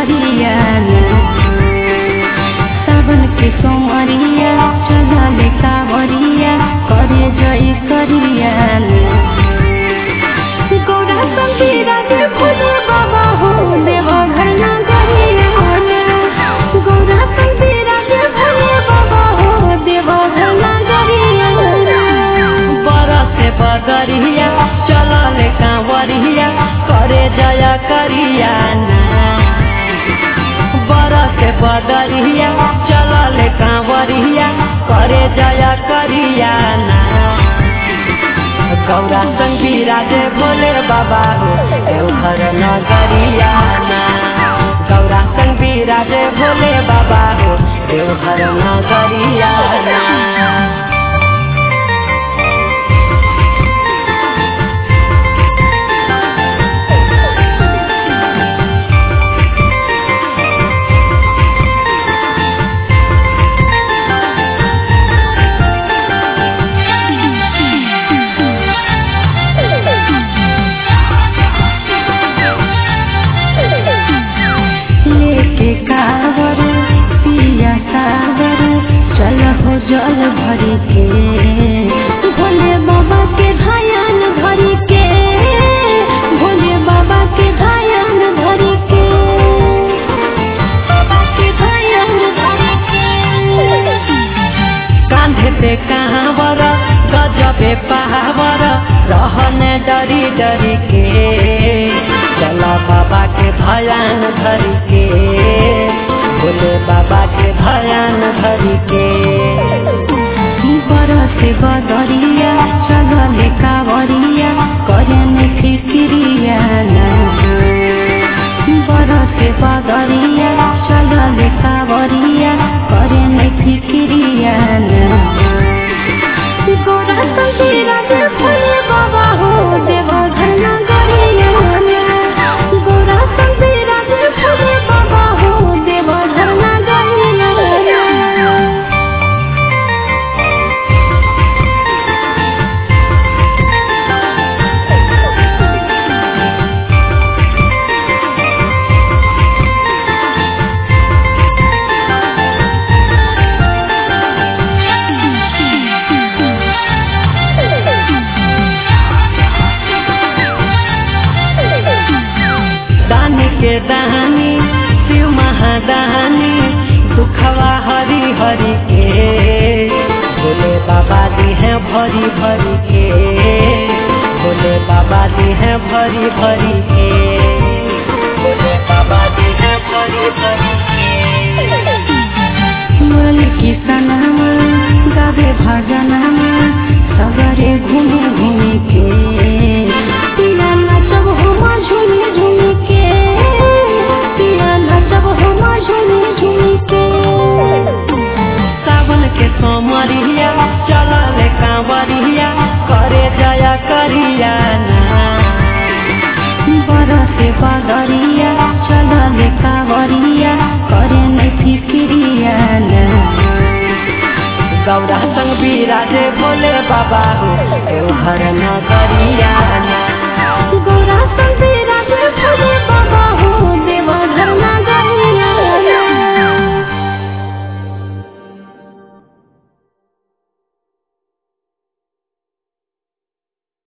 करिया सावन के सोमरिया चलल कावरिया करे जय करिया गौरा संगीरा के भोले बाबा हो देव घर ना गरिया गौरा संगीरा के भोले बाबा हो देव घर ना गरिया बरसे बदरिया चलल कांवरिया करे जय करिया बरसे बदरिया चलल कांवरिया करे जय करिया गौरा संगीरा जे भोले बाबा हो देवघर नगरिया गौरा संगीरा जे भोले बाबा हो देवघर नगरिया लेके कावर पिया सागर चल हो जल भरी के भोले बाबा के धायन धरी के भोले बाबा के धायन धरी के बाबा के धायन धरी के कांधे पे कहावर गजबे पहावर रहने डरी डरी के चला बाबा के भयान धरी के बोले बाबा के भयान धरी के बरसे बदरिया चलल कावरिया करे में फिक्रिया बरसे बदरिया चलल कावरिया करे में फिक्रिया गोरा संगीरा के भोले बाबा हो देव घर ना गरिया गोरा संगीरा के भोले बाबा हो देव घर ना गरिया दानी के दानी शिव महादानी दुखवा हरी हरी के भोले बाबा दी है भरी भरी के भोले बाबा दी है भरी भरी के भोले बाबा दी है भरी भरी के मुरली की सनमा गावे भजनमा सगरे घूमे घूमे के पिया नचब हम झूमे झूमे के पिया नचब हम झूमे झूमे के सावन के सोमरिया चलल कांवरिया करे जया करिया बरसे बदरिया चलल कावरिया करे में फिक्रिया गौरा संग बिराजे भोले बाबा हो देवघर नगरिया गोरा